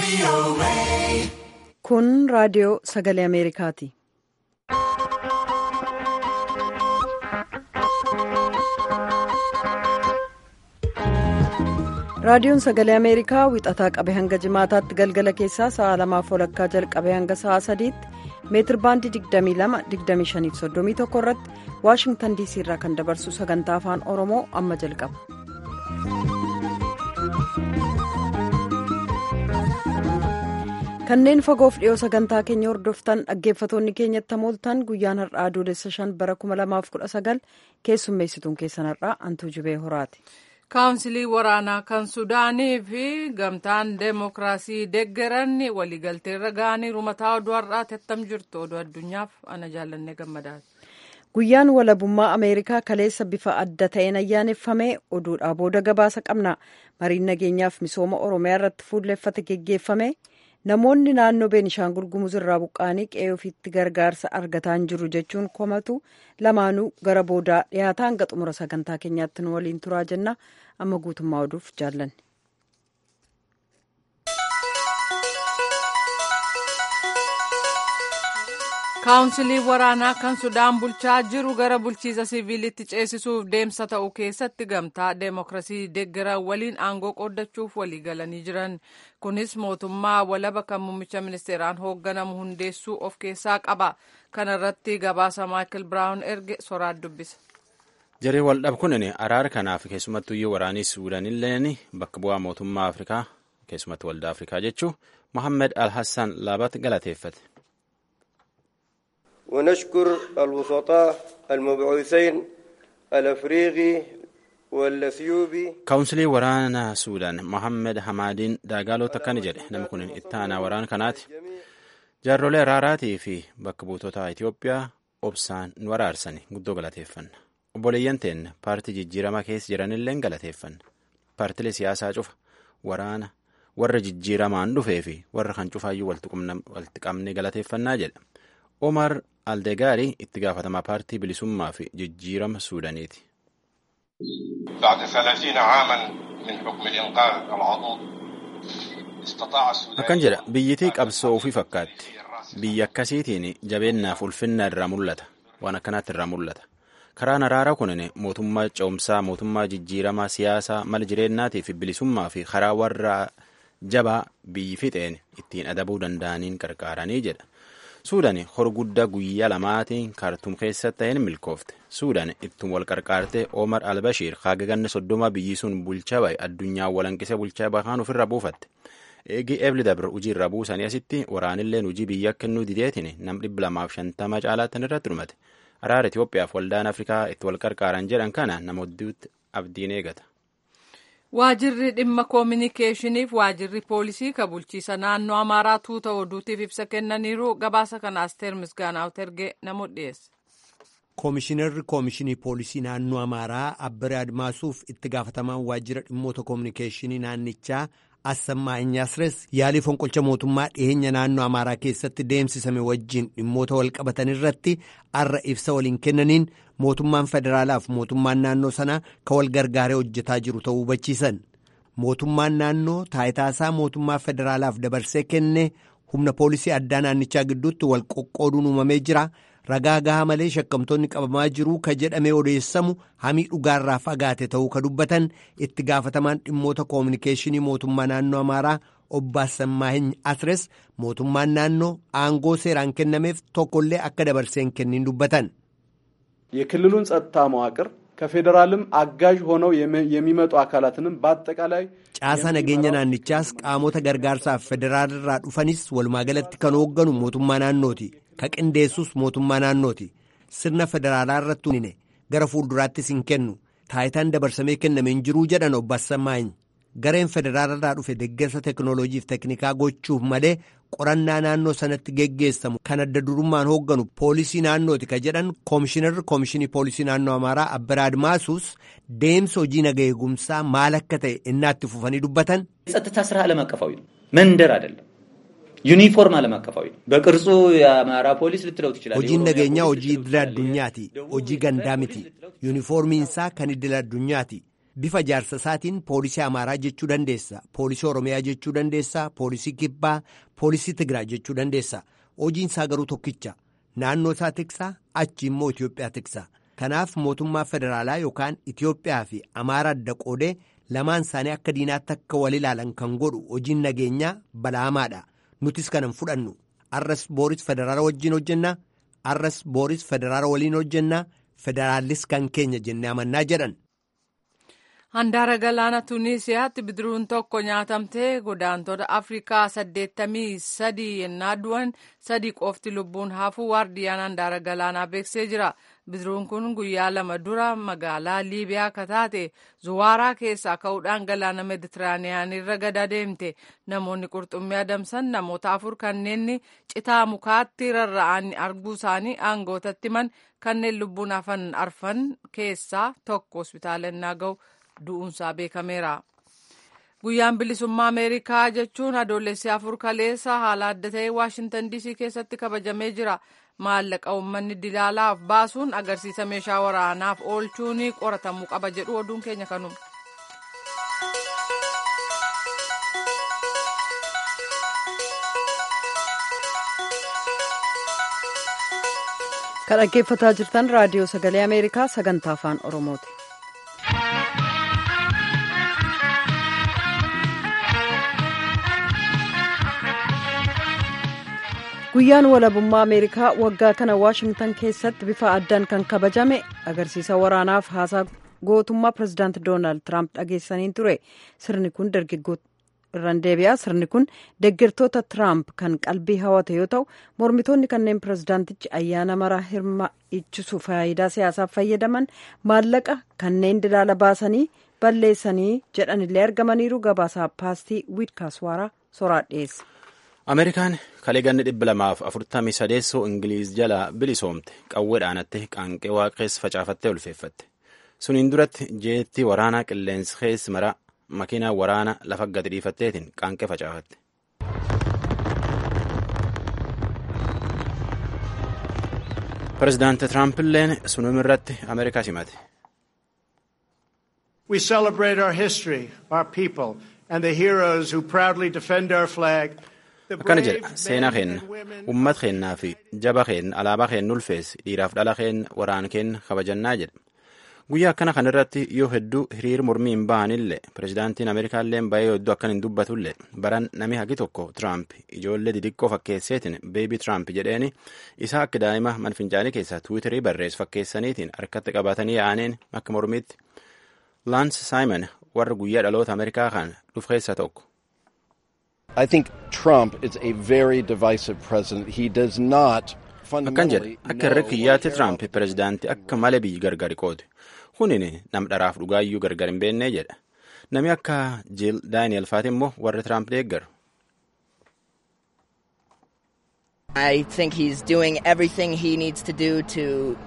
Kun raadiyoo sagalee Ameerikaati. Raadiyoon sagalee Ameerikaa wixataa qabe hanga jimaataatti galgala keessaa sa'a lamaaf walakkaa jalqabee hanga sa'a sadiitti meetir baandii 22-25-31 irratti waashingtan diisii irraa kan dabarsu sagantaa afaan oromoo amma jalqaba. kanneen fagoof dhiyoo sagantaa keenya hordoftan dhaggeeffatoonni keenyatti hamooltan guyyaan har'aa adoolessa shan bara 2019 keessummeessituun keessan har'aa antuu jibee horaati. kaawunsilii waraanaa kan sudaanii fi gamtaan deemokiraasii deeggaran waliigalteerra ga'anii mataa oduu har'aati attam jirtu oduu addunyaaf ana jaallannee gammadaati. guyyaan walabummaa ameerikaa kaleessa bifa adda ta'een ayyaaneffamee oduudhaa booda gabaasa qabna mariin nageenyaaf misooma oromiyaa irratti fuulleffate geggeeffame namoonni naannoo beenishaangul gumuz irraa buqqa'anii qe'ee ofiitti gargaarsa argataa hin jiru jechuun komatu lamaanuu gara boodaa dhiyaataa hanga xumura sagantaa keenyaatti nu waliin turaa jenna amma guutummaa oduuf jaallanne. kaawunsilii waraanaa kan sudaan bulchaa jiru gara bulchiisa siviilitti ceesisuuf deemsa ta'u keessatti gamtaa deemokiraasii deeggaran waliin aangoo qooddachuuf waliigalanii jiran kunis mootummaa walaba kan muummicha ministeeraan hoogganamu hundeessuu of keessaa qaba kana irratti gabaasa maayikil biraawun erge soraat dubbisa. jaree waldhab kunin araara kanaaf keessumattuu iyyuu waraanii suudanilleen bakka bu'aa mootummaa afrikaa keessumatti waldaa afrikaa jechuu mohammed al-hassan laabat galateeffate. ونشكر الوسطاء المبعوثين الافريقي والاثيوبي kaawunsilii waraanaa suudaan mohammed hamaadiin daagaalota akkana jedhe namni kun itti aanaa waraana kanaati jaarrolee araaraatii fi bakka buutota itiyoophiyaa obsaan nu araarsani guddoo galateeffanna obboleeyyan teenna paartii jijjiiramaa keessa jiranilleen galateeffanna paartilee siyaasaa cufa waraana warra jijjiiramaan dhufee fi warra kan cufaayyuu walitti qabnee galateeffannaa jedha omar aldegaari itti gaafatamaa paartii bilisummaa fi jijjiirama suudaniiti. بعد ثلاثين عاما من حكم الإنقاذ العضوض استطاع السودان akkan jedha biyyitii qabsoo ofii fakkaatti biyya akkasiitiin jabeennaaf ulfinna irraa mul'ata waan akkanaatti irraa mul'ata karaan araara kunin mootummaa ce'umsaa mootummaa jijjiiramaa siyaasaa mala jireennaatii fi bilisummaa fi karaa warra jabaa biyyi fixeen ittiin adabuu danda'aniin qarqaaranii jedha suudaan horguddaa guyyaa lamaatiin kaartuum keessatti ta'een milkoofte suudaan ittiin wal qarqaarte omar albashiir haagaganne soddoma biyyi sun bulchaa bahe addunyaa walanqisee bulchaa bahaan ofirra buufatte eegi ebli dabra hujii irra buusanii asitti waraanilleen hujii biyya kennuu dideetiin nam dhibba lamaaf shantama caalaatti irratti dhumate araara Itoophiyaaf waldaan Afrikaa itti wal qarqaaran jedhan kana namootatti abdiin eegata. Waajirri dhimma koominikeeshiniif waajirri poolisii ka bulchiisa naannoo Amaaraa tuuta oduutiif ibsa kennaniiru gabaasa kana Asteer Misgaanaawut ergee namoota dhiyeesse. Koomishinarri Koomishinii Poolisii Naannoo Amaaraa Abbiree Admaasuuf itti gaafatamaan waajjira dhimmoota koominikeeshinii naannichaa Assammaa Inyaasires yaalii fonqolcha mootummaa dhiyeenya naannoo Amaaraa keessatti deemsisame wajjin dhimmoota wal qabatan irratti arra ibsa waliin kennaniin mootummaan federaalaaf mootummaan naannoo sanaa ka wal gargaaree hojjetaa jiru ta'uu hubachiisan. Mootummaan naannoo taayitaasaa mootummaa federaalaaf dabarsee kenne humna poolisii addaa naannichaa gidduutti wal qoqqooduun uumamee jira. ragaa gahaa malee shakkamtoonni qabamaa jiru ka jedhamee odeessamu hamii dhugaarraa fagaate ta'uu ka dubbatan itti gaafatamaan dhimmoota koominikeeshinii mootummaa naannoo amaaraa obbo Assammaahin Asres mootummaan naannoo aangoo seeraan kennameef tokkollee akka dabarseen kenniin dubbatan. የክልሉን ጸጥታ መዋቅር ከፌዴራልም አጋዥ ሆነው የሚመጡ አካላትንም በአጠቃላይ caasa nageenya naannichaas qaamota gargaarsaaf federaalirraa dhufanis walumaagalatti kan hoogganu mootummaa naannooti. ka qindeessus mootummaa naannooti sirna federaalaa irratti hunine gara fuulduraattis hin kennu taayitaan dabarsamee kenname hin jiruu jedhan obbo Assamaahin gareen federaalirraa dhufe deeggarsa teknooloojiif teknikaa gochuuf malee qorannaa naannoo sanatti geggeessamu kan adda durummaan hoogganu poolisii naannooti ka jedhan koomishinarri koomishinii poolisii naannoo amaaraa abbiree admaasuus deemsa hojii naga eegumsaa maal akka ta'e innaatti fufanii dubbatan. የጸጥታ ስራ ዓለም አቀፋዊ ነው መንደር አይደለም ዩኒፎርም ዓለም አቀፋዊ ነው። በቅርጹ የአማራ ፖሊስ ልትለው ትችላለህ። hojiin nageenyaa hojii idila addunyaati hojii gandaa miti yuunifoormiinsaa kan idila addunyaati bifa jaarsa isaatiin poolisii amaaraa jechuu dandeessa poolisii oromiyaa jechuu dandeessa poolisii kibbaa poolisii tigiraa jechuu dandeessa hojiin isaa garuu tokkicha naannoo isaa tiksaa achi immoo itiyoophiyaa tiksaa kanaaf mootummaa federaalaa yookaan itiyoophiyaa fi amaaraa adda qoodee lamaan isaanii akka diinaatti akka wal ilaalan kan godhu hojiin nageenyaa balaamaadha nutis kanan fudhannu arras booris federaala wajjin hojjennaa arras booris federaala waliin hojjennaa federaallis kan keenya jennee amannaa jedhan. Handaara galaana Tuniisiyaatti bidiruun tokko nyaatamtee godaantota Afrikaa saddeettamii sadii yennaa du'an sadii qofti lubbuun hafuu waardiyaan handaara galaanaa beeksisee jira. Bidiruun kun guyyaa lama dura magaalaa Liibiyaa akka taate Zuwaaraa keessaa ka'uudhaan galaana Meeditiraaniyaan irra gada deemte. Namoonni qurxummii adamsan namoota afur kanneen citaa mukaatti rarra'an arguu isaanii aangootatti himan kanneen lubbuun hafan arfan keessaa tokko hospitaala innaa ga'u. du'uunsaa beekameera. Guyyaan bilisummaa Ameerikaa jechuun adoolessi afur kaleessa haala adda ta'e Waashintan DC keessatti kabajamee jira. Maallaqa uummanni dilaalaaf baasuun agarsiisa meeshaa waraanaaf oolchuun qoratamuu qaba jedhu oduun keenya kanuma. Kan dhaggeeffataa jirtan raadiyoo sagalee Ameerikaa sagantaa afaan Oromooti. guyyaan walabummaa ameerikaa waggaa kana waashingtan keessatti bifa addaan kan kabajame agarsiisa waraanaaf haasaa gootummaa pirezidaanti doonaald tiraamp dhageessaniin ture sirni kun dargaggoo irraan deebi'aa sirni kun deeggartoota tiraamp kan qalbii hawate yoo ta'u mormitoonni kanneen pirezidaantichi ayyaana maraa hirmaachisu faayidaa siyaasaaf fayyadaman maallaqa kanneen dilaala baasanii balleessanii jedhanillee argamaniiru gabaasaa paastii wiidkaaswaaraa soraa dhiyeessa. ameerikaan kalee ganni dhibba lamaaf afurtamii sadeessoo ingiliiz jalaa bilisoomte qawweedhaanatti qaanqee waaqeessa facaafattee ulfeeffatte suniin duratti jeetti waraanaa qilleensi keessi maraa makiinaa waraana lafa gadi dhiifatteetiin qaanqee facaafatte. pirezidaanti tiraampiilleen sunum irratti ameerikaa simate. We celebrate our history, our people, and the heroes who proudly defend our flag. akkana jedha seenaa keenna ummat keennaa fi jaba keenna alaabaa keenna ulfeessi dhiiraaf dhala keenna waraan keenna kabajannaa jedha guyyaa akkana kan irratti yoo hedduu hiriir mormii hin bahanillee pirezidaantiin ameerikaallee baay'ee hedduu akkan hin dubbatullee baran nami hagi tokko tiraamp ijoollee didiqqoo fakkeesseetiin beebii tiraamp jedheeni isaa akka daa'ima manfincaanii keessaa tiwiitarii barreessu fakkeessaniitiin harkatti qabatanii yaa'aniin akka mormiitti laans saayimon warra guyyaa dhaloota ameerikaa kan dhufu keessaa tokko. I think Trump is a very divisive president. He does not akkan jedha akka irra kiyyaatti tiraamp pirezidaantii akka malee biyyi gargari qoote kunin nam dharaaf dhugaayyuu gargar hin beennee jedha nami akka jiil daani'el faati immoo warra tiraamp deeggaru. I think he's doing everything he needs to do to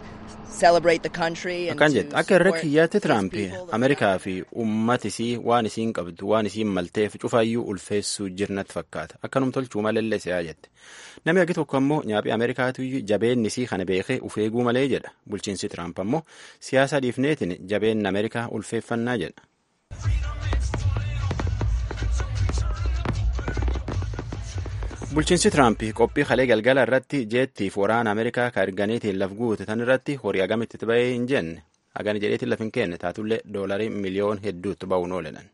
akkan jedha akka irra kiyyaatti tiraamp ameerikaa fi ummat isii waan isiin qabdu waan isiin malteef cufaayyuu ulfeessuu jirnatti fakkaata akkanum tolchuu malallee si'aa jette namni hagi tokko ammoo nyaaphii ameerikaatu jabeenni isii kana beekee ufeeguu malee jedha bulchiinsi tiraamp ammoo siyaasa dhiifneetiin jabeenni ameerikaa ulfeeffannaa jedha. bulchiinsi tiraamp qophii kalee galgala irratti jeettiif waraana ameerikaa ka erganiitiin laf guute tan irratti horii agamitti bahee hin jenne hagani jedheetiin laf hin kenne taatullee doolarii miliyoon hedduutti ba'uun ooledhan.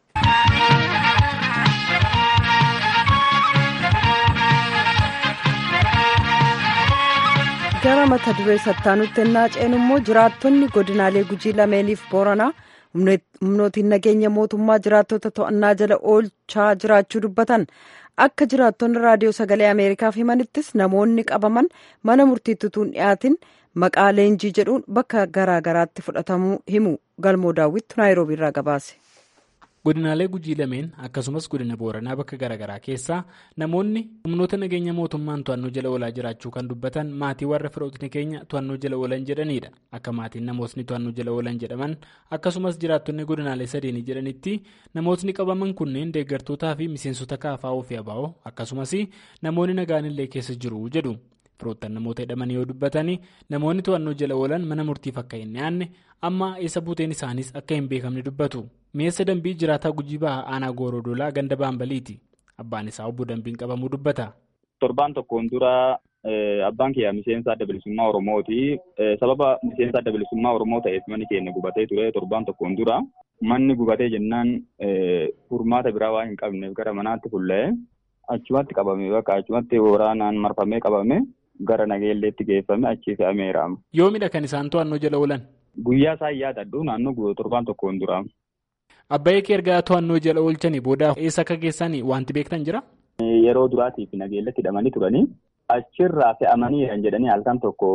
gara mata duree sattaanutti ennaa ceenu immoo jiraattonni godinaalee gujii lameeniif booranaa humnootiin nageenya mootummaa jiraattota to'annaa jala oolchaa jiraachuu dubbatan akka jiraattonni raadiyoo sagalee ameerikaaf himanittis namoonni qabaman mana murtiittutuun dhiyaatin maqaa leenjii jedhuun bakka garaagaraatti fudhatamuu himu galmoo daawwittu naayiroobii irraa gabaase. godinaalee gujii lameen akkasumas godina booranaa bakka garaagaraa keessaa namoonni humnoota nageenya mootummaan to'annoo jala oolaa jiraachuu kan dubbatan maatii warra firootni keenya to'annoo jala oolan jedhanidha akka maatiin namootni to'annoo jala oolan jedhaman akkasumas jiraattonni godinaalee sadeenii jedhanitti namootni qabaman kunneen deeggartootaa fi miseensota kaafaa ofii abaa'oo akkasumas namoonni nagaanillee keessa jiru jedhu firoottan namoota hidhamanii yoo dubbatanii namoonni to'annoo jala oolan mana murtiif akka hin dhiyaanne amma eessa buuteen isaaniis akka hin beekamne dubbatu mi'eessa dambii jiraataa gujii bahaa aanaa goorodoolaa ganda baambaliiti abbaan isaa obbo dambiin qabamuu dubbata. torbaan tokkoon dura abbaan kiyyaa miseensa adda bilisummaa oromooti sababa miseensa adda bilisummaa oromoo ta'eef manni keenya gubatee ture torbaan tokkoon dura manni gubatee jennaan furmaata biraa waan hin qabneef gara manaatti fuullee achumatti qabame bakka achumatti waraanaan marfamee qabame gara nageelleetti geeffame achi fe'ameera. Yoomidha kan isaan to'annoo jala oolan? Guyyaa isaan yaadadhu naannoo torbaan tokkoon dura. Abbaayee kee ergaa to'annoo jala oolchanii booda eessa akka geessanii wanti beektan jira? Yeroo duraatiif nageellatti hidhamanii turanii achirraa fe'amanii jedhanii halkan tokko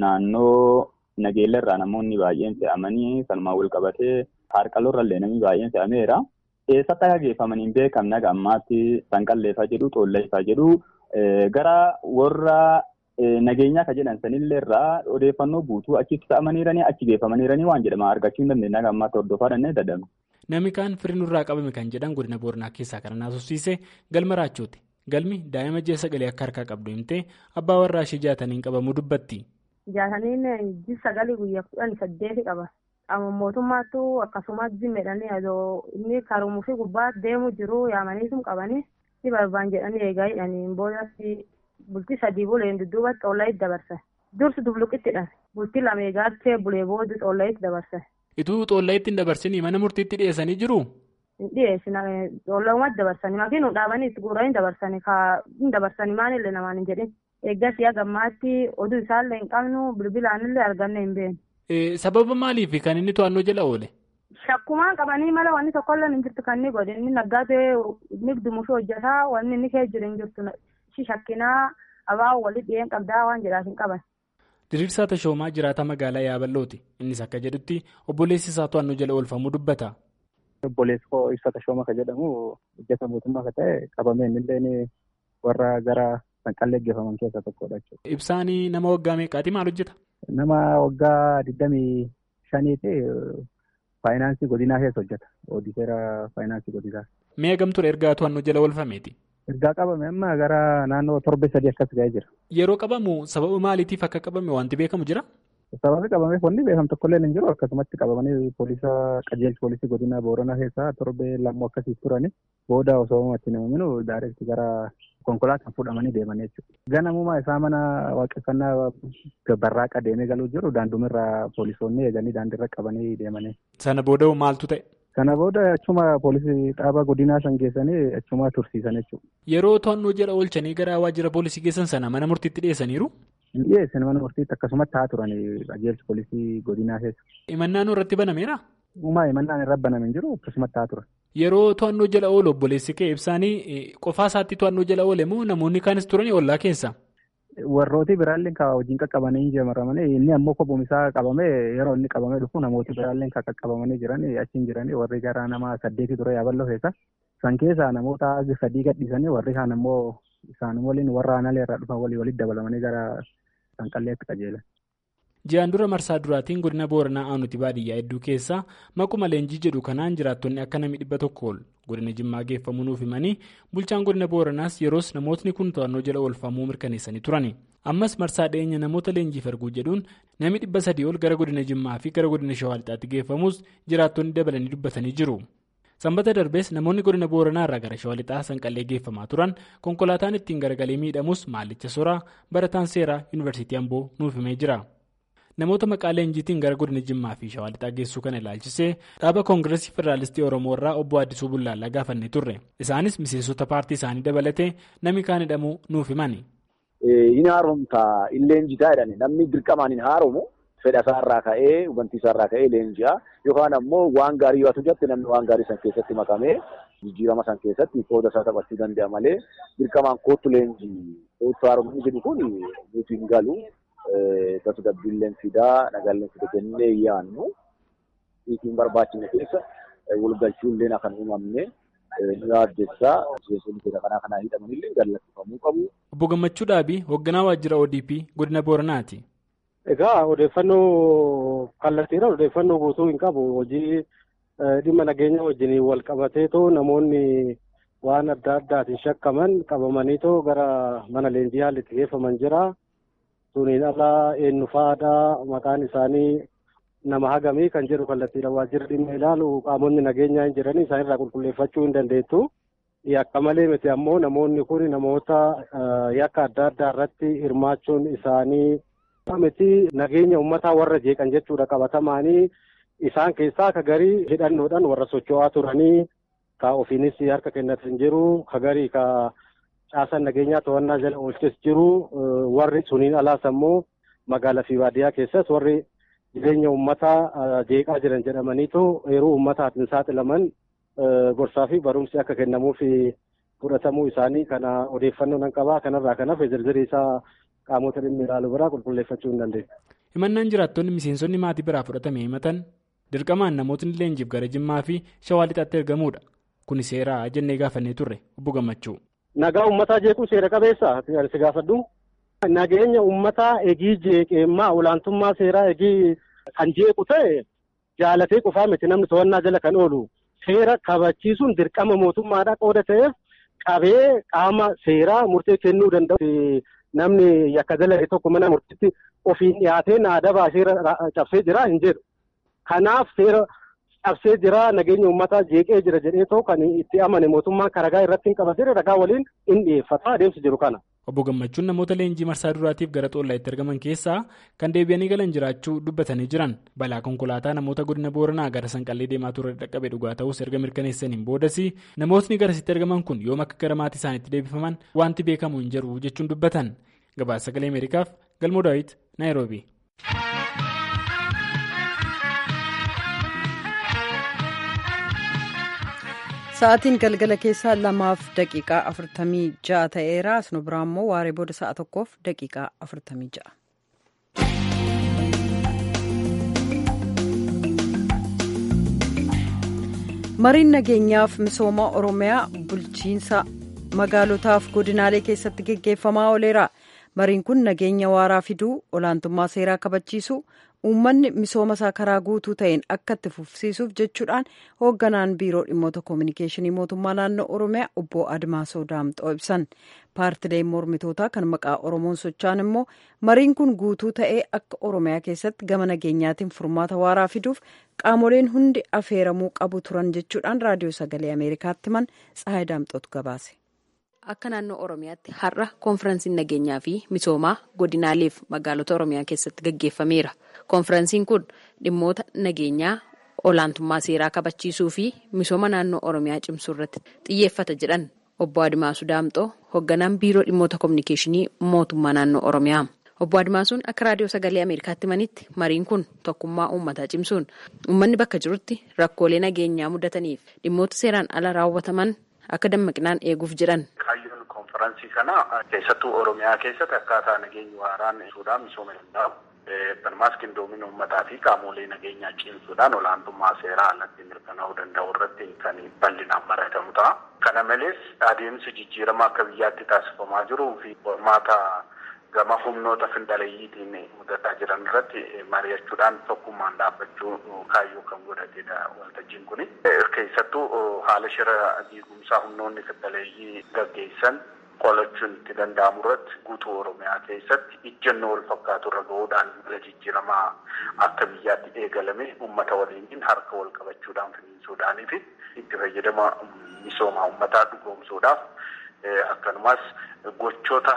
naannoo nageellarraa namoonni baay'een fe'amanii sanumaan wal qabatee harqaloorrallee namni baay'een fe'ameera. Eessatti akka geeffaman hin beekamne aga ammaatti sanqalleeffaa jedhu xoolleeffaa jedhu gara warra nageenyaa kan jedhan sanillee irraa odeeffannoo guutuu achitti fe'amaniiranii achi geeffamaniiranii waan jedhama argachuu hin dandeenye aga ammaatti hordofaa dandeenye dadhabne. Namni kaan firii nurraa qabame kan jedhan godina Booranaa keessaa kan naasofsiise galma raachooti. Galmi daa'ima ji'a sagalee akka harkaa qabdu himtee abbaa warraa ishee jaataniin qabamuu dubbatti. Jaataniin ji'a sagalee guyyaa kudhan saddeeti qaba. Qaama mootummaattu akkasumas zimmeedhanii adoo inni karumuu fi gubbaa deemu jiru yaamaniitum qabanii ni barbaan jedhanii eegaa hidhanii boodatti bultii sadii buleen dudduubatti xoollayit dabarsan. Dursi dubluqittidha. Bultii lama eegaatti bulee booda xoollayit dabarsan. Ituu xoollayit hin dabarsinii mana murtiitti dhiyeessanii jiruu? dhiyeessina xoolloowwan dabarsanii makiinuu dhaabanii itti guuranii dabarsanii kaa hin dabarsanii maalillee namaan hin jedhin eeggasii hagammaatti oduu isaallee hin qabnu bilbilaanillee arganne hin beeknu. Sababa maaliif kan inni to'annoo jala oole? Shakkumaan qabanii mala wanni tokkollee hin jirtu kan inni godhe inni naggaatee inni dumushuu hojjetaa wanni inni kee jiru hin jirtu shi shakkinaa abaa walii dhiyeen qabdaa waan jedhaaf hin qaban. Diriirsaa Tashoomaa jiraataa magaalaa Yaaballooti. Innis akka jedhutti obboleessi isaa to'annoo jala oolfamuu dubbata. Obboleessi koo ibsa Tashooma kan jedhamu hojjeta mootummaa kan ta'e qabamee innillee warra gara sanqallee geeffaman keessaa tokkodha jechuudha. Ibsaan nama waggaa meeqaati maal hojjeta? Nama waggaa digdamii shaniiti faayinaansii godinaa keessa hojjeta. Oodiseera faayinaansii godinaa. Mee gamture ergaa to'annoo jala oolfameeti? Ergaa qabame amma gara naannoo torbee sadii akkas ga'ee jira. Yeroo qabamu sababa maaliitiif akka qabame wanti beekamu jira? Sababii qabameef wanni beekamu tokkollee hin jiru akkasumatti qabamanii poolisa qajeelcha poolisii godina booranaa keessaa torbee lammoo akkasii turani booda osoo itti namaminu daayireekti gara konkolaataan fuudhamanii deemanii jechuudha. Ganamuma isaa mana waaqeffannaa barraaqa deemee galuu jiru daandumirraa poolisoonni eeganii daandiirra qabanii deemanii. Sana booda maaltu ta'e? Sana booda achuma poolisii dhaabaa godinaa san geessanii achuma tursiisan jechuudha. Yeroo to'annoo jala oolchanii gara waajjira poolisii geessan sana mana murtiitti dhiyeessaniiru? Hin dhiyeessan mana murtiitti akkasumatti haa turanii qajeelcha poolisii godinaa keessa. Himannaan irratti banameera? Uumaa himannaan irra baname hin jiru akkasumatti haa turan. Yeroo to'annoo jala oolu obboleessi kee ibsaanii qofaa isaatti to'annoo jala oole moo namoonni kaanis turanii ollaa keessa? Warrooti biraalleen kan hojiin qaqqabanii jiramanii inni ammoo kophuun isaa qabamee yeroo inni qabamee dhufu namooti biraalleen kan qaqqabamanii jiran achiin jiranii warri gara nama saddeeti ture yaaballoo keessa. San keessaa namoota sadii gadhiisanii warri kaan ammoo isaan waliin warra aanaalee irraa dhufan walii walitti dabalamanii gara sanqalleetti qajeelan. Ji'aan dura marsaa duraatiin godina Booranaa aanuti baadiyyaa hedduu keessaa maquma leenjii jedhu kanaan jiraattonni akka namni dhibba tokko ol godina Jimmaa geeffamuu nuuf himanii bulchaan godina Booranaas yeroos namootni kun to'annoo jala oolfamuu mirkaneessanii turani. Ammas marsaa dhiyeenya namoota leenjiif erguu jedhuun namni dhibba sadii ol gara godina Jimmaa fi gara godina Shawaa Lixaatti geeffamus jiraattonni dabalanii dubbatanii jiru. Sanbata darbees namoonni godina Booranaa irraa gara Shawaa Lixaa sanqallee geeffamaa turan konkolaataan ittiin garagalee miidhamus maallicha soraa barataan seeraa yuunivarsiitii Amboo nuuf himee jira. Namoota maqaa leenjiitiin gara godina Jimmaa fi Shawaa Lixaa geessuu kana ilaalchisee dhaaba Koongireesii Federaalistii Oromoo irraa obbo Addisuu Bullaallaa gaafannee turre. Isaanis miseensota paartii isaanii dabalatee namni kaan hidhamuu nuuf himani. Inni haaromtaa hin leenjitaa jedhani namni dirqamaan hin haaromu fedha isaarraa ka'ee hubantii isaarraa ka'ee leenji'a yookaan ammoo waan gaarii yoo hojjette namni waan gaarii san keessatti makamee jijjiirama san keessatti qooda isaa taphachuu danda'a malee dirqamaan kootu leenjii kootu haaromni jedhu kun nuti hin galu. tasgabbiilleen fidaa nagaalleen fida jennee yaannu hiikiin barbaachifne keessa walgalchuulleen akka hin uumamne ni yaaddeessaa miseensonni fedha kanaa kanaa hidhamanillee gallatifamuu qabu. Obbo Gammachuu Dhaabii hoogganaa waajjira ODP godina Booranaati. Egaa odeeffannoo kallattiidha odeeffannoo guutuu hin qabu hojii dhimma nageenya wajjin wal qabateetoo namoonni waan adda addaatiin shakkaman qabamaniitoo gara mana leenjii haalli itti geeffaman jira. suniin alaa eenyufaadhaa maqaan isaanii nama hagamii kan jedhu kallattiidhaan waajjirri dhimma ilaalu qaamonni nageenyaa hin jiranii isaanirraa qulqulleeffachuu hin dandeettu. Yakka malee miti ammoo namoonni kun namoota yakka adda addaa irratti hirmaachuun isaanii miti nageenya uummataa warra jeeqan jechuudha qabatamaanii isaan keessaa akka garii hidhannoodhaan warra socho'aa turanii ka ofiinis harka kennatan jiru ka garii ka caasaan nageenyaa to'annaa jala oolches jiru warri suniin alaas ammoo magaalaa fi baadiyyaa keessas warri jireenya uummataa jeeqaa jiran jedhamaniitu yeroo uummataatiin saaxilaman gorsaa fi barumsi akka kennamuuf fudhatamuu isaanii kana odeeffannoo nan qabaa kanarraa kan hafe zirzirii isaa qaamota dhimmi ilaalu biraa qulqulleeffachuu hin dandeenya. himannaan jiraattonni miseensonni maatii biraa fudhatame himatan dirqamaan namootni leenjiif gara jimmaa fi shawaa lixaatti ergamuudha kun seeraa jennee gaafannee turre obbo gammachuu. nagaa uummataa jeequu seera qabeessa si gaafadhu. nageenya uummataa egii jeeqeemmaa olaantummaa seeraa egii kan jeequ ta'e jaalatee qofaa miti namni to'annaa jala kan oolu seera kabachiisuun dirqama mootummaadhaa qooda ta'eef qabee qaama seeraa murtee kennuu danda'u namni yakka dalage tokko mana murtiitti ofiin dhiyaatee naadabaa seera cabsee jira hin jedhu. Kanaaf seera cabsee jira nageenya uummataa jeeqee jira jedhee ta'u kan itti amane mootummaan karagaa irratti hin qabatee ragaa waliin hin dhiyeeffata adeemsi jiru kana. Obbo Gammachuun namoota leenjii marsaa duraatiif gara xoollaatti ergaman keessaa kan deebi'anii galan jiraachuu dubbatanii jiran balaa konkolaataa namoota godina booranaa gara sanqallee deemaa ture dhaqqabe dhugaa ta'us erga mirkaneessaniin boodas namootni garasitti ergaman kun yoom akka gara maatii isaaniitti deebifaman wanti beekamu hin jiru jechuun dubbatan gabaasa sagalee ameerikaaf galmoo daawit naayiroobi. Sa'aatiin galgala keessaa lamaaf daqiiqaa afurtamii ja'a ta'eera. Asnu biraa immoo waaree booda sa'a tokkoof daqiiqaa afurtamii ja'a. Mariin nageenyaaf misooma Oromiyaa bulchiinsa magaalotaaf godinaalee keessatti geggeeffamaa ooleera. Mariin kun nageenya waaraa fiduu, olaantummaa seeraa kabachiisu, uummanni misooma isaa karaa guutuu ta'een akka itti fufsiisuuf jechuudhaan hoogganaan biiroo dhimmoota koominikeeshinii mootummaa naannoo oromiyaa obbo admaasoo daamxoo ibsan paartileen mormitootaa kan maqaa oromoon socho'an immoo mariin kun guutuu ta'ee akka oromiyaa keessatti gama nageenyaatiin furmaata waaraa fiduuf qaamoleen hundi afeeramuu qabu turan jechuudhaan raadiyoo sagalee ameerikaatti himan tsahaay daamxootu gabaase. Akka naannoo Oromiyaatti har'a koonfiransiin nageenyaa fi misoomaa godinaaleef magaalota Oromiyaa keessatti gaggeeffameera. Koonfiransiin kun dhimmoota nageenyaa olaantummaa seeraa kabachiisuu fi misooma naannoo Oromiyaa cimsuu irratti xiyyeeffata jedhan obbo Adimaasuu Daamxoo hoogganaan biiroo dhimmoota koominikeeshinii mootummaa naannoo Oromiyaa. Obbo Adimaasuun akka raadiyoo sagalee Ameerikaatti himanitti mariin kun tokkummaa uummataa cimsuun uummanni bakka jirutti rakkoolee nageenyaa mudataniif dhimmoota seeraan ala raawwataman akka dammaqinaan eeguuf jedhan. Kaayyoon konferansii kana keessattuu Oromiyaa keessatti akkaataa nageenyi waaraan ibsuudhaan misooma danda'u. Banumaas qindoomina uummataa fi qaamolee nageenyaa cimsuudhaan olaantummaa seeraa alatti mirkanaa'uu danda'u irratti kan bal'inaan baratamu ta'a. Kana malees adeemsi jijjiirama akka biyyaatti taasifamaa jiruu fi qormaata gama humnoota findaleeyyiitiin mudataa jiran irratti mari'achuudhaan tokkummaan dhaabbachuu kaayyoo kan godhatedha waltajjiin kuni. Keessattuu haala shira diigumsaa humnoonni findaleeyyii gaggeessan qolachuun itti danda'amu irratti guutuu Oromiyaa keessatti ijjannoo wal fakkaatu irra gahuudhaan mala jijjiiramaa akka biyyaatti eegalame uummata waliin harka wal qabachuudhaan finiinsuudhaanii fi itti fayyadama misoomaa uummataa dhugoomsuudhaaf akkanumas gochoota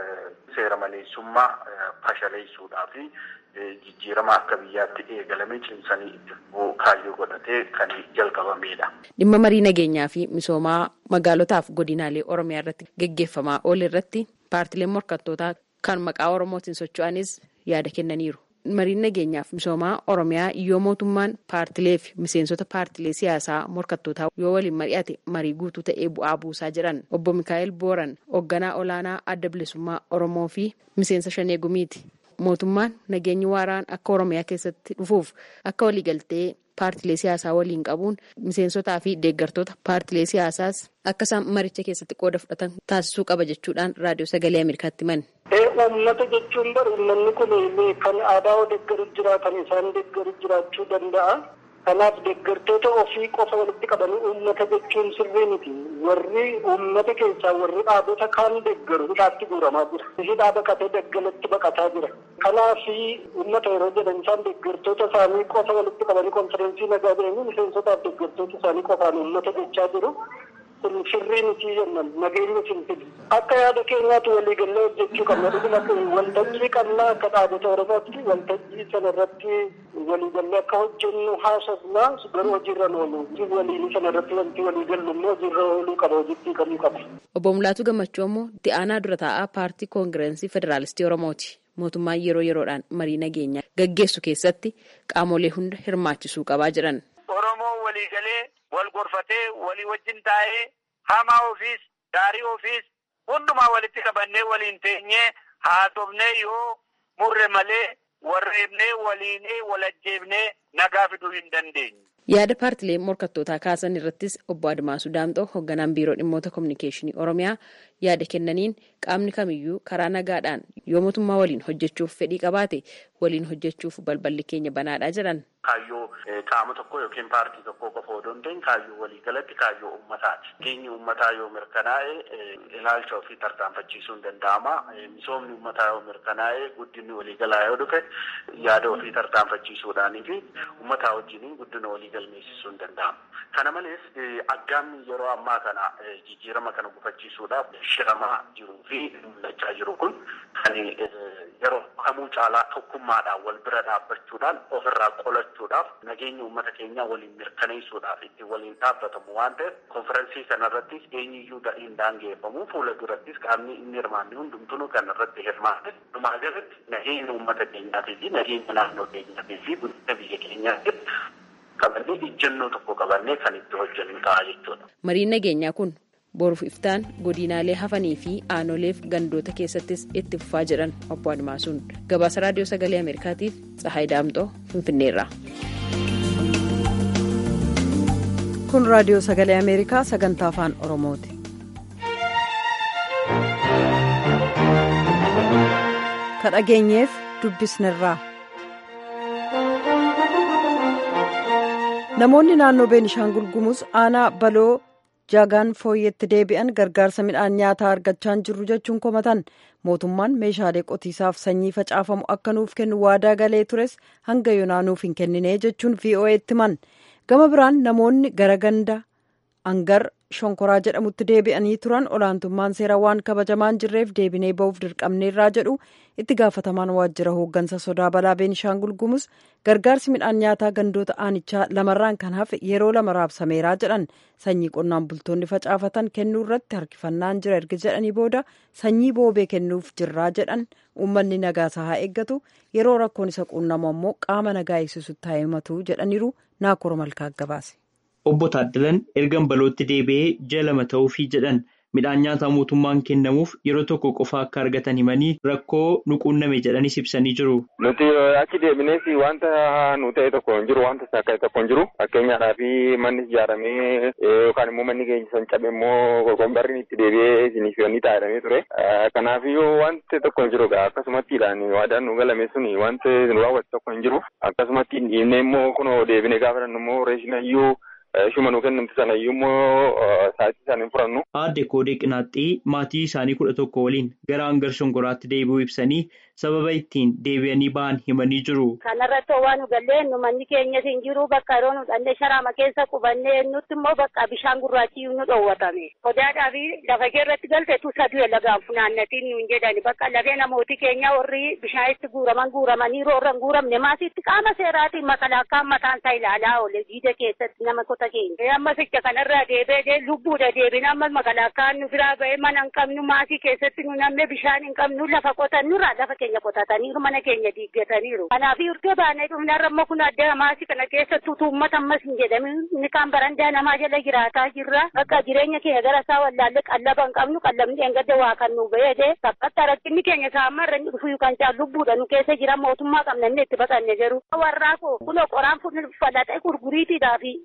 seera maleessummaa fashaleessuudhaa fi jijjiirama akka biyyaatti eegalame cimsanii itti kaayyoo godhatee kan jalqabamedha. Dhimma marii nageenyaa fi misoomaa magaalotaaf godinaalee Oromiyaa irratti gaggeeffamaa oole irratti paartileen morkattootaa kan maqaa Oromootiin socho'anis yaada kennaniiru. Mariin nageenyaaf misoomaa Oromiyaa yoo mootummaan paartilee fi miseensota paartilee siyaasaa morkattootaa yoo waliin mari'ate marii guutuu ta'ee bu'aa buusaa jedhan obbo Mikaa'el Booran hoogganaa olaanaa adda bilisummaa Oromoo fi miseensa Shanee Gumiiti. Mootummaan nageenyi waaraan akka Oromiyaa keessatti dhufuuf akka waliigaltee paartilee siyaasaa waliin qabuun miseensotaa fi deeggartoota paartilee siyaasaas akka isaan maricha keessatti qooda fudhatan taasisuu qaba jechuudhaan raadiyoo sagalee Ameerikaatti himan. Uummata jechuun bari uummanni kun kan aadaa deeggaru jira kan isaan deeggaru jiraachuu danda'a. Kanaaf deeggartoota ofii qofa walitti qabanii uummata jechuun sirrii miti. Warri uummata keessaa warri dhaabota kaan deeggaru hidhaatti guuramaa jira. Hidhaa baqatee daggalatti baqataa jira. Kanaaf uummata yeroo jedhan isaan deeggartoota isaanii qofa walitti qabanii konfereensii nagaa jedhanii miseensotaaf deeggartoota isaanii qofaan uummata jechaa jiru. kun sirrii miti jennan nageenya simfidi akka yaada keenyaatti waliigallee hojjechuu qabna dhuguma waltajjii qabna akka dhaabota oromooti waltajjii sana irratti waliigallee akka hojjennu haasofna garuu hojiirra oolu waliin sana irratti wanti waliigallu immoo hojiirra ooluu qaba hojiitti qabuu qaba. Obbo Mulaatu Gammachuu immoo itti aanaa dura taa'aa paartii koongireensii federaalistii Oromooti. Mootummaan yeroo yeroodhaan marii nageenyaa gaggeessu keessatti qaamolee hunda hirmaachisuu qabaa jiran. Oromoo waliigalee wal gorfatee walii wajjin taa'ee hamaa ofiis gaarii ofiis hundumaa walitti qabannee waliin teenyee haasofnee yoo murre malee warreebnee waliinee walajjeebnee nagaa fiduu hin dandeenye. Yaada paartileen morkattootaa kaasan irrattis obbo Admaasuu Daamxoo hoogganaan biiroo dhimmoota kominikeeshinii Oromiyaa yaada kennaniin qaamni kamiyyuu karaa nagaadhaan yoo mootummaa waliin hojjechuuf fedhii qabaate waliin hojjechuuf balballi keenya banaadha jedhan. Kaayyoo qaama tokko yookiin paartii tokko qofa odoo hin ta'in kaayyoo waliigalatti kaayyoo uummataati. Keenyi uummataa yoo mirkanaa'e ilaalcha ofii tarkaanfachiisuun danda'ama. Misoomni uummataa yoo mirkanaa'e guddinni waliigalaa yoo dhufe yaada ofii tarkaanfachiisuudhaanii fi uummataa wajjiniin guddina walii galmeessisuun danda'ama. Kana malees aggaamni yeroo ammaa kana jijjiirama kana gufachiisuudhaaf shiramaa jiruu fi mul'achaa jiru kun kan yeroo kamuu caalaa tokkummaadhaan wal bira dhaabbachuudhaan ofirraa qolachuudhaaf nageenya uummata keenyaa waliin mirkaneessuudhaaf itti waliin dhaabbatamu waan ta'eef konferensii kanarrattis eenyuyyuu hin daangeffamu fuula durattis qaamni inni hirmaanne hundumtuu kanarratti hirmaate dhumaa jalatti nageenya uummata keenyaatii fi nageenya naannoo keenyaatii fi guddina biyya keenyaatiif qabannee ijjennoo tokko qabannee kan itti hojjennu ta'a jechuudha. Mariin nageenyaa kun boruuf iftaan godinaalee hafanii fi aanoleef gandoota keessattis itti fufaa jedhan obbo Admaasuun gabaasa raadiyoo sagalee ameerikaatiif Tsahaay Daamxoo Finfinneerraa. kun raadiyoo sagalee ameerikaa sagantaa afaan oromooti. ka dhageenyeef dubbisnerraa. namoonni naannoo beenishaangul gumuz aanaa baloo jaagaan fooyyetti deebi'an gargaarsa midhaan nyaataa argachaa hin jirru jechuun komatan mootummaan meeshaalee qotiisaaf sanyii facaafamu akka nuuf kennu waadaa galee tures hanga yoonaa nuuf hin kennine jechuun vo'eetti himan gama biraan namoonni gara ganda angar shonkoraa jedhamutti deebi'anii turan olaantummaan seeraa waan kabajamaan jirreef deebinee ba'uuf dirqamneerraa jedhu itti gaafatamaan waajjira hooggansa sodaa balaa beenishaangul gumuz gargaarsi midhaan nyaataa gandoota aanichaa lamarraan kan hafe yeroo lama raabsameeraa jedhan sanyii qonnaan bultoonni facaafatan kennuu irratti harkifannaan jira erga jedhanii booda sanyii boobee kennuuf jirraa jedhan uummanni nagaasaa haa eeggatu yeroo rakkoon isa quunnamu ammoo qaama nagaa eegsisutti haa himatu jedhaniiru naakora malkaa gabaase. Obbo Taaddalan ergan balootti deebi'ee ji'a lama ta'uufii jedhan midhaan nyaataa mootummaan kennamuuf yeroo tokko qofa akka argatan himanii rakkoo nu quunname jedhanis ibsanii jiru. Nuti achi deebinees wanta nu ta'e tokko hin jiru wanta sakka'e tokko hin jiru fakkeenyaadhaaf manni ijaaramee yookaan immoo manni keenya san cabe immoo qorqombarri itti deebi'ee isiniif ni taa'edhamee ture. Kanaafiyyuu wanti tokko hin jiru akkasumattiidhaan waadaan nu galame suni wanti nu raawwate tokko hin jiru akkasumatti dhiibnee immoo kunoo deebinee gaafa dhannu immoo reeshinayyuu Shuma nu kennamti sana iyyuu immoo sa'aatii isaan hin furannu. Aadde Koodee Qinaaxxii maatii isaanii kudha tokko waliin gara hangar shonkoraatti deebi'uu ibsanii sababa ittiin deebi'anii ba'an himanii jiru. Kanarratti waan nu gallee nu manni keenyas hin jiru bakka yeroo nu dhannee sharaama keessa qubannee nutti immoo bakka bishaan gurraachi nu dhoowwatame. Sodaadhaa fi lafa keerratti galte tu saduu lagaan funaannatiin nuun jedhani bakka lafee namooti keenya warri bishaanitti guuraman guuramanii roorra hin guuramne maasitti qaama seeraatiin makalaakaan mataan isaa ilaalaa oole jiida keessatti nama kota keenya. Amma ficha kanarraa deebee lubbuudha deebina amma makalaakaan nu biraa ba'ee mana hin qabnu maasii keessatti nu namne bishaan hin qabnu lafa qotannurraa lafa keenya qotataniiru mana keenya diiggataniiru. Kanaaf urtee baanee dhufnarra amma kun adda maasii kana keessattuu uummata ammas hin jedhamin inni kaan barandaa namaa jala jiraataa jirra. Bakka jireenya keenya gara isaa wallaalle qallaba hin qabnu qallabni engadda waa kan nu beede saphatti rakkinni keenya saammarra inni dhufu kan caalu lubbuudha nu keessa jira mootummaa qabna inni itti baqanne jiru. Warraa koo kunoo qoraan falaxee gurguriitiidhaa fi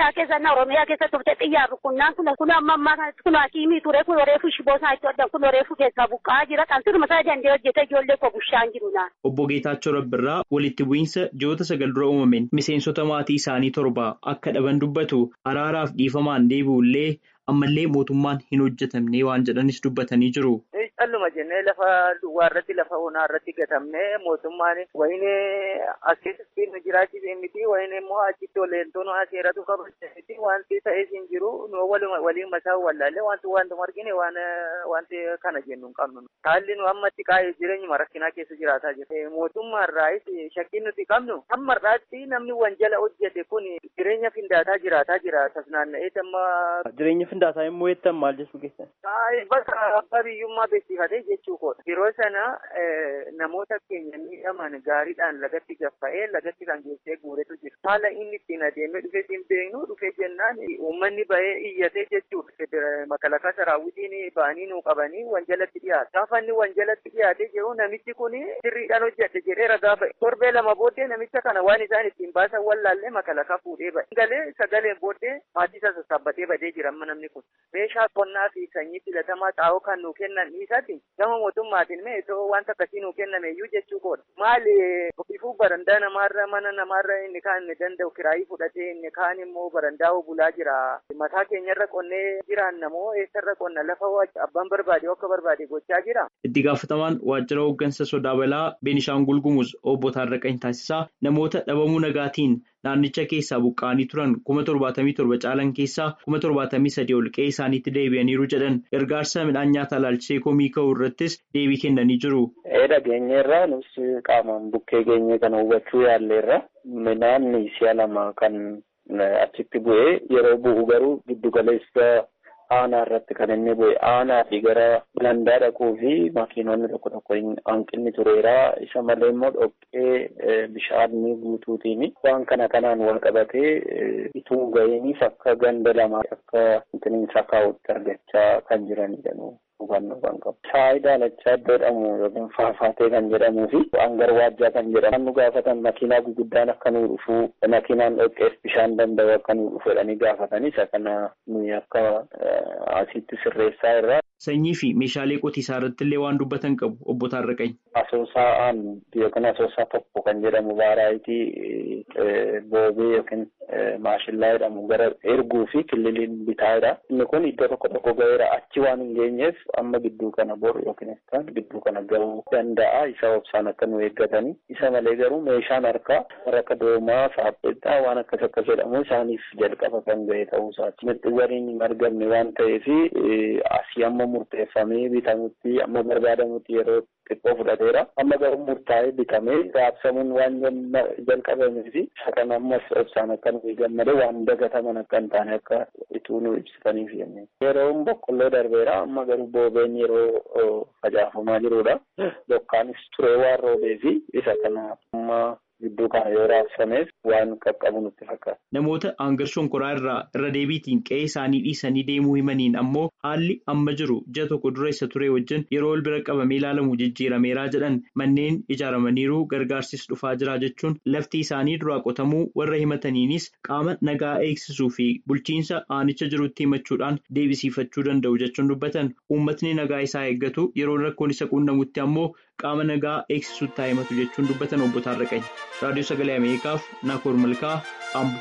Oromiyaa keessa na Oromiyaa keessa turte xiyyaan rukunnaan kun kun amma ammaa kanatti kun hakiimii ture kun oreefu shiboo isaa itti hodhan kun oreefu keessaa buqqa'aa jira kan sirma isaa dandee hojjete ijoollee koo bushaan jiru naan. Obbo Geetaachoo Rabbirraa walitti bu'iinsa ji'oota sagal dura uumameen miseensota maatii isaanii torba akka dhaban dubbatu araaraaf dhiifamaan deebi'ullee ammallee mootummaan hin hojjetamne waan jedhanis dubbatanii jiru. Calluma jennee lafa duwwaa irratti lafa onaa irratti gatamnee mootummaan wayini as keessatti nu jiraachise miti wayini immoo achitti oleentoon seeratu kabaja miti wanti ta'ees hin jiru nu waliin mataa wallaallee wanti wanti argine waan wanti kana jennu hin qabnu. Haalli nu ammatti qaa'ee jireenyuma rakkinaa keessa jiraataa jira. Mootummaa irraayis shakkiin nuti qabnu hamma irraatti namni wanjala hojjete kun jireenya findaataa jiraataa jira. Tasnaanna'ee amma. Jireenya findaataa immoo jettan maal jechuu keessan? Bakka abbaa biyyummaa beeksifatee jechuu koodha. Yeroo sana namoota keenya miidhaman gaariidhaan lagatti gaffa'ee lagatti kan geessee guuretu jira. Haala inni ittiin adeemee dhufee hin beeknu dhufee jennaan uummanni bahee iyyatee jechuudha. Makalakaa saraawwitiin ba'anii nuu qabanii wanjalatti dhiyaata. Gaafa inni wanjalatti dhiyaatee jiru namichi kun sirriidhaan hojjete jedhee ragaa ba'e. Torbee lama booddee namicha kana waan isaan ittiin baasan wallaallee makalakaa fuudhee ba'e. Galee sagaleen booddee maatii isa sassaabbatee badee jira amma namni kun. Meeshaa qonnaa fi sanyii filatamaa xaa'oo kan nuu kennan dhiisati gama mootummaatiin mee itoo wanta akkasii nuu kenname iyyuu jechuu koodha. Maali ifuu barandaa namaarra mana namaarra inni kaan inni danda'u kiraayii fudhatee inni kaan immoo barandaa bulaa jira. Mataa keenyarra qonnee jiraanna moo eessarra qonna lafa abbaan barbaade akka barbaade gochaa jira. Itti gaafatamaan waajjira hooggansa sodaa balaa Beenishaangul Gumuz obbo Taarraqany Taasisaa namoota dhabamuu nagaatiin naannicha keessaa buqqa'anii turan kuma torbaatamii torba caalan keessaa kuma torbaatamii sadii ol qe'ee isaaniitti deebi'aniiru jedhan gargaarsa midhaan nyaataa ilaalchisee komii ka'uu irrattis deebii kennanii jiru. Dhageenyeerra nus qaamaan bukkee geenye kana hubachuu yaalleerra midhaan si'a lama kan achitti bu'ee yeroo bu'u garuu giddu galeessa aanaa irratti kan inni bu'e aanaa fi gara landaa dhaquu fi makiinonni tokko tokko hanqinni tureera isa malee immoo dhoqqee bishaanii guutuutiin waan kana kanaan wal qabatee ituu ga'iiniif akka ganda lamaa akka intiniinsa kaa'utti argachaa kan jiranidha hubannoo kan qabu. Faayidaa lachaa jedhamu yookiin faafaatee kan jedhamuu fi hangar waajjaa kan jedhamu nu gaafatan makiinaa guguddaan akka nu dhufu makiinaan dhoqqeef bishaan danda'u akka nu dhufu jedhanii gaafatanii isa kana nuyi akka asitti sirreessaa irraa. Sanyii fi meeshaalee qotiisaa irratti illee waan dubbatan qabu obbo Taarraqany. Asoosaa yookiin asoosaa tokko kan jedhamu vaaraayitii boobee yookiin maashillaa jedhamu gara erguu fi kililiin bitaadha. Inni kun iddoo tokko tokko ga'eera achi waan hin geenyeef amma gidduu kana boru yookiin isaan gidduu kana ga'uu danda'a. Isa obsaan akka nu eeggatanii. Isa malee garuu meeshaan harkaa akka doomaa saapheexaa waan akkas akkas jedhamu isaaniif jalqaba kan ga'e ta'uusaati. Mirxiwwaniin hin argamne waan ta'eef asii amma murteeffamee bitamutti amma barbaadamutti yeroo xiqqoo fudhateera. Amma garuu murtaa'ee bitamee raabsamuun waan jalqabamee fi isa kana ammas obsaan akka nu eeggamne waan dagataman akka hin taane akka ituu nu ibsitaniif jennee. Yeroon boqqolloo darbeera amma garuu boobeen yeroo facaafamaa jirudha. Bokkaanis turee waan roobee fi isa kana amma gidduu kana yoo raabsameef waan qaqqabu nutti fakkaata. Namoota hangar shonkoraa irraa irra deebiitiin qe'ee isaanii dhiisanii deemuu himaniin ammoo haalli amma jiru ji'a tokko dura isa ture wajjin yeroo wal bira qabamee ilaalamu jijjiirameeraa jedhan manneen ijaaramaniiru gargaarsis dhufaa jira jechuun lafti isaanii duraa qotamuu warra himataniinis qaama nagaa eegsisuu fi bulchiinsa aanicha jirutti himachuudhaan deebisiifachuu danda'u jechuun dubbatan uummatni nagaa isaa eeggatu yeroo rakkoon isa quunnamutti ammoo qaama nagaa eegsisuutti himatu jechuun dubbatan obbo Taarraqany. raadiyoo sagalee ameerikaaf naakoor malkaa ambo.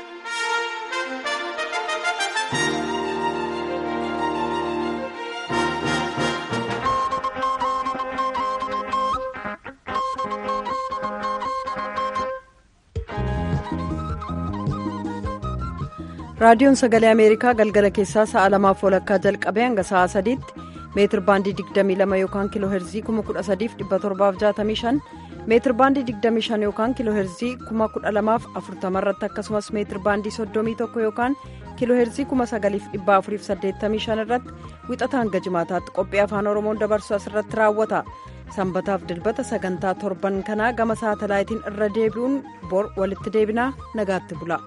raadiyoon sagalee ameerikaa galgala keessaa sa'a lamaaf walakkaa jalqabee hanga sa'a sadiitti meetir baandii 22 yookaan kiiloo heerzii 13765 meetir baandii 25 yookaan kiiloo heerzii 12040 irratti akkasumas meetir baandii 31 yookaan kiiloo heerzii 9485 irratti wixata hanga jimaataatti qophii afaan oromoon dabarsu asirratti raawwata sanbataaf dilbata sagantaa torban kanaa gama saatalaayitiin irra deebi'uun bor walitti deebinaa nagaatti bula.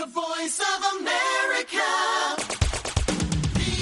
The voice of America.